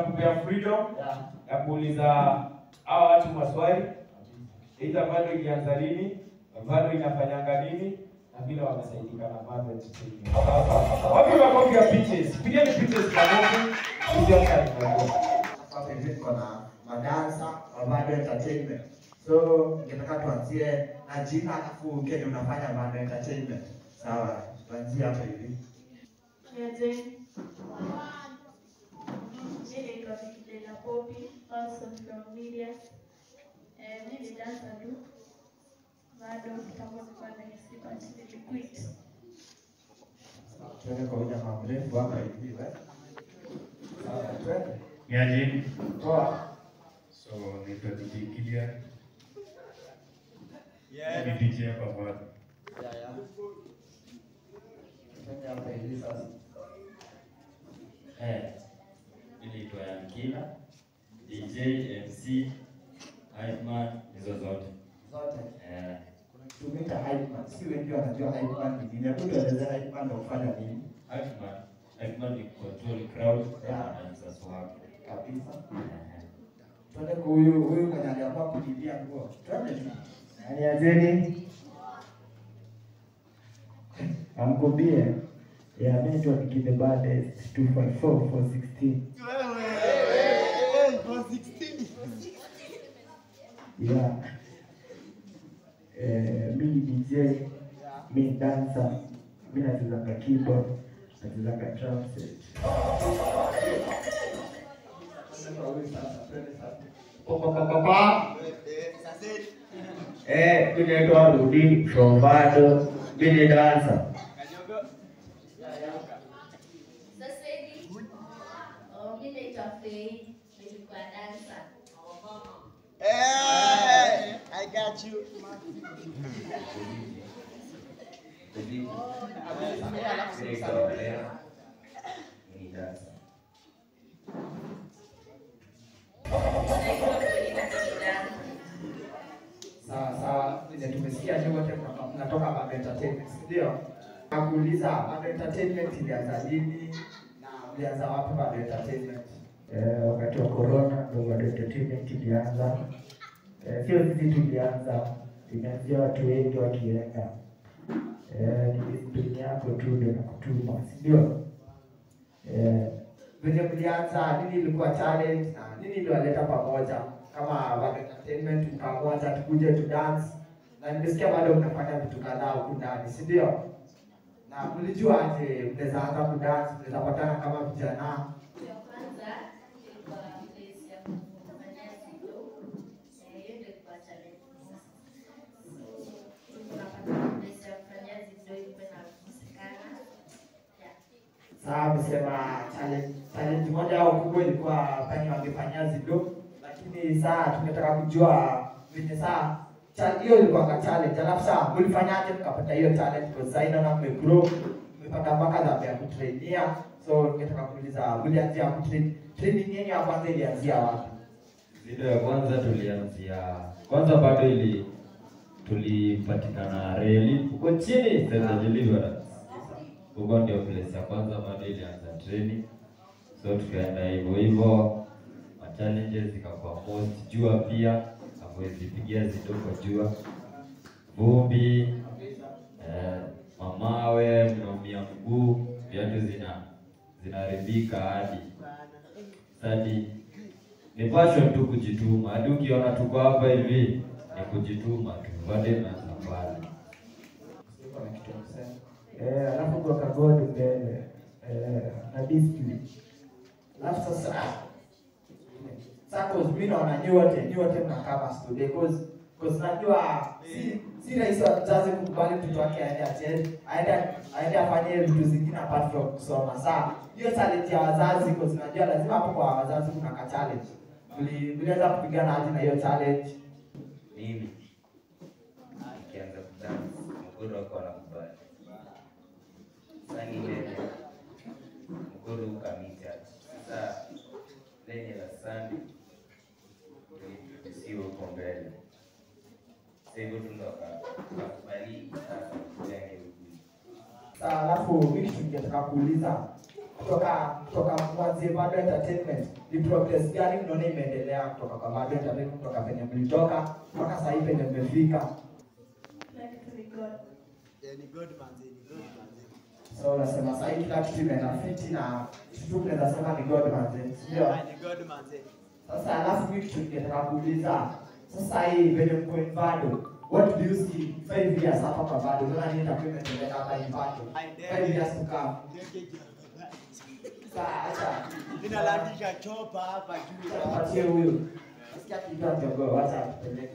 tunakupea freedom Yeah. ya kuuliza hawa watu maswali, aidha bado ilianza lini, bado inafanyanga nini na vile wamesaidika na bado entertainment. Wapi makofi ya pitches? Pigeni pitches makofi. Sisi hapa tunaona. Hapa hivi tuko na madansa wa Bado Entertainment. So ningetaka tuanzie na jina alafu kenye unafanya Bado Entertainment. Sawa, tuanzie hapa hivi. Nianze. Mimi naitwa Vikidela Popi, also from media. Eh, mimi ni dancer tu. Bado kitambo nilikuwa nahisi but niliquit. Tuende kwa huyu jamaa mrefu hapa hivi. eh. Sawa, twende. Niaje? Toa. So naitwa DJ Kilian. Ni DJ hapa bado. Twende hapa hivi sasa. Eh, ninaitwa Yankila, DJ, MC, Hypeman, hizo zote. Zote. Eh, Tumeita hype man. Si wengi wanajua hype man ni nini. Hebu tueleze hype man ndio kufanya nini? Hypeman, Hypeman ni control crowd Yeah. na dancer swag. Kabisa. Eh, Twende kwa huyu huyu mwenye aliamua kujilia nguo. Twende tu. Nianzeni. Amkubie. Yeah, mimi naitwa Nicky the Baddest 254 416. Yeah. Eh, mimi DJ, mimi dancer, mimi nachezanga keyboard, nachezanga drum set. Twende kwa huyu sasa. Twende sasa. Papa. Eh, mimi naitwa Rudi from Bado, mimi ni dancer. Sasa hivi oh, mimi naitwa Faye, nilikuwa dancer. Naitwa Faye Kijana. Sawa sawa, vile tumesikia nyote mnatoka- mnatoka Bado Entertainment, si ndio? Nakuuliza Bado Entertainment ilianza lini na mlianza wapi Bado Entertainment? Eh, wakati wa corona ndio Bado Entertainment ilianza. Eh, sio sisi tulianza, imeanzia watu wengi wakienda. Eh, ni discipline yako tu ndio nakutuma, si ndio? Eh, Venye mlianza, nini ilikuwa challenge na nini iliwaleta pamoja kama Bado Entertainment, mkaamua acha tukuje tu dance, na nimesikia bado mnafanya vitu kadhaa huku ndani, si ndio? Na mlijua aje mnaweza anza kudance, mnaweza patana kama vijana Ya kwanza ilikuwa place ya kufanyia video. Eh, hiyo ndio ilikuwa challenge sasa. So, tunapata place ya kufanyia video ilikuwa inakosekana. Yeah. Sasa amesema challenge challenge moja au kubwa ilikuwa penye wangefanyia zido, lakini saa tungetaka kujua venye saa cha- hiyo ilikuwa ka challenge, alafu saa mlifanyaje mkapata hiyo challenge? Kwa sasa inaona mmegrow, mmepata mpaka dhambi ya kutrainia, so ningetaka kuuliza mlianzia kutrain, training yenu ya kwanza ilianzia wapi? Video ya kwanza tulianzia kwanza, bado ili tulipatikana reli huko chini Center Deliverance. Huko ndio place ya kwanza, bado ilianza training, so tukaenda hivyo hivyo, ma challenges zikakuwa most, jua pia hamwezi pigia zido kwa jua, vumbi eh, mamawe, mnaumia mguu, viatu zina zinaharibika hadi hadi ni passion tu kujituma. Hadi ukiona tuko hapa hivi ni kujituma tu, bado inaanza pale. Siko na kitu ya kusema. eh, alafu kwa kagodi mbele eh, na discipline. Alafu sasa sasa cause mimi naona nyote nyote mnakaa kama studio cause cause najua si si rahisi wa mzazi kukubali mtoto wake aende acheze aende aende afanye vitu zingine apart from kusoma. Sasa hiyo challenge ya wazazi cause najua lazima hapo kwa wazazi kuna ka challenge. Mli- Mliweza kupigana aje na hiyo challenge? mimi nikianza kudance mkuru wako anakubali sani lene mkuru ukamita sasa lenye la sandi tusiwe huko mbele sasa hivyo tunakubali sasa kujenge huku Sasa alafu mimi kitu ningetaka kuuliza kutoka kutoka mwanzie bado entertainment ni progress gani mnaona imeendelea kutoka kwa bado entertainment kutoka penye mlitoka mpaka sasa hivi penye mmefika Kila kitu ni God. so unasema sasa hivi kila kitu imeenda fiti na kitu tu tunaweza sema ni god manze ndio sasa alafu mimi kitu ningetaka kuuliza sasa hii venye mko invado what do you see five years hapa kwa bado unaona nini itakuwa imetendeka hapa invado five years to come sasa acha Ninalandisha chopa hapa juu. Patie huyu. Nasikia kiitwa jogoo, wacha atupeleke.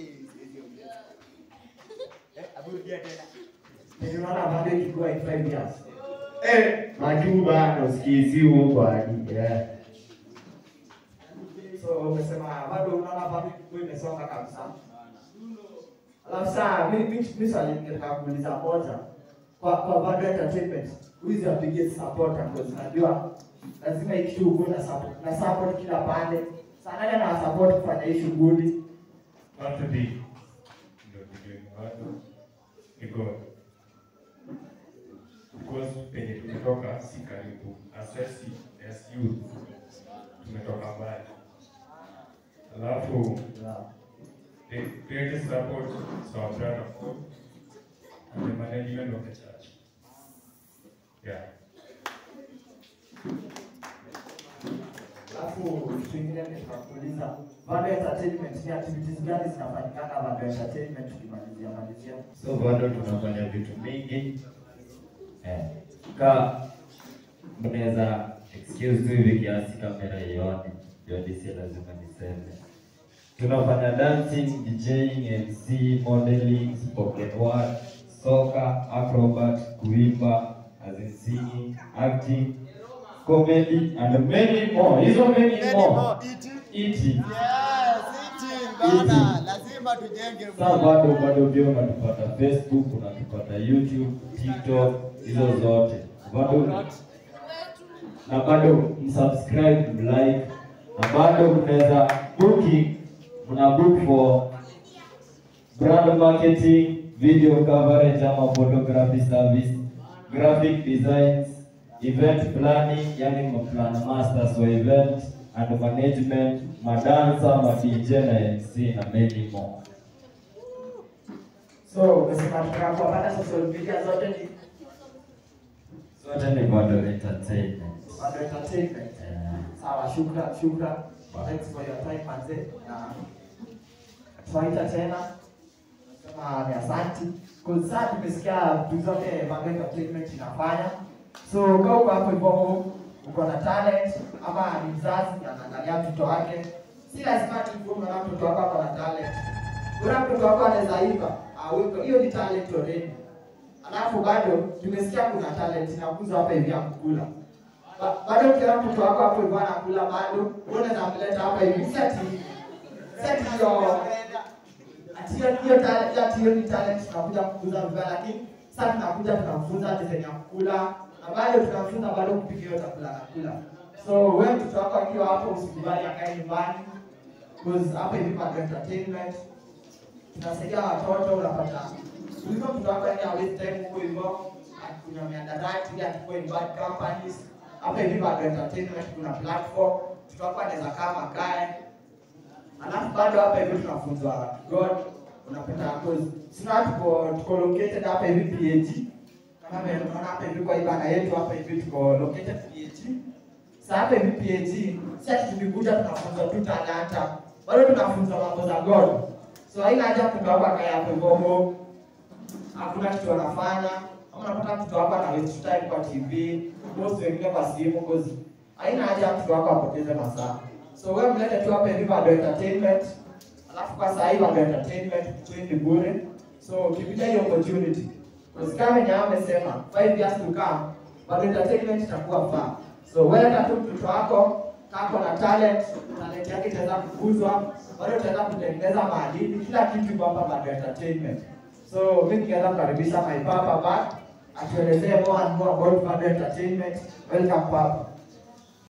Eh, aburudia tena. Ndio unaona bado ikikuwa in five years. Eh, majuu bado sikizi huko hadi. Yeah. So umesema bado unaona bado ikikuwa imesonga kabisa. Alafu saa mimi mimi mimi swali ningetaka kuuliza moja. Kwa kwa bado entertainment, who is your biggest supporter? Because najua lazima hii kitu ukuwe na support na support kila pande. Sana nani ana support kufanya hii shughuli? Watu di ndio ndio bado niko because penye tumetoka si karibu asesi as youth tumetoka mbali alafu the greatest support is our brother Paul and the management of the church yeah Alafu kitu kingine nitakuuliza, bado entertainment ni activities gani zinafanyikana bado entertainment tukimalizia malizia? so bado tunafanya vitu mingi eh, ka mnaweza excuse tu hivi kiasi kamera ione ndio disi lazima niseme tunafanya dancing djing mc modeling spoken word soka acrobat kuimba as in singing acting comedy and many more hizo many more eating Bana, lazima tujenge Sasa bado bado pia unatupata Facebook, unatupata YouTube, TikTok, hizo zote bado na bado msubscribe, mlike na bado mnaweza booking, mna book for brand marketing, video coverage ama photography service, graphic designs, event planning, yani maplan masters wa event and management, madansa, ma DJ na MC na many more. So umesema tutaka kuwapata social media zote ni Zote ni bado entertainment. bado entertainment. Yeah. Sawa, shukran, shukran. Thanks for your time manze. Na tutaita tena. Sema ni asanti. Kwa sasa tumesikia vitu zote bado entertainment inafanya. So kama uko hapo hivyo uko na talent ama ni mzazi anaangalia mtoto wake, si lazima tukuwe na mtoto wako ako na talent. Kuna mtoto wako anaweza iva, ah, wewe- hiyo ni talent already. Alafu bado tumesikia kuna talent inakuzwa hapa hivi ya kukula. Ba- Bado ukiona mtoto wako hapo hivi anakula bado, wewe unaweza mleta hapa hivi. Si ati si ati hiyo ati hiyo hiyo talent ati hiyo ni talent tunakuja kukuza vibaya, lakini sasa tunakuja tunamfunza design ya kukula na bado tunamfunza bado kupika hiyo chakula anakula. So wewe mtoto wako akiwa hapo usikubali akae nyumbani. Because hapa hivi bado entertainment tunasaidia watoto unapata kuliko mtoto wako yani awezi time huko hivyo akunywa miadarati ili akikuwa in bad companies hapa hivi bado entertainment kuna platform mtoto wako anaweza kaa makae alafu bado hapa hivi tunafunzwa god unapata cause sina tuko tuko located hapa hivi PAG kama vile unaona hapa hivi kwa ibada yetu hapa hivi tuko located PAG sasa hapa hivi PAG si ati tulikuja tunafunzwa tu talanta bado tunafunzwa mambo za god so haina haja mtoto wako akae hapo hivyo home hakuna kitu wanafanya ama unapata mtoto wako ana waste time kwa TV most wengine kwa simu cause haina haja mtoto wako apoteze masaa so wewe mlete tu hapa hivi bado entertainment alafu kwa saa hii bado entertainment kutrain ni bure so ukipita hiyo opportunity cause kama venye hao amesema 5 years to come bado entertainment itakuwa faa so wewe tu mtoto wako kako na talent talent yake itaweza kukuzwa bado utaweza kutengeneza maadili kila kitu iko hapa bado entertainment So mimi ningeweza kukaribisha my papa back atuelezee more and more about Bado Entertainment. Welcome papa.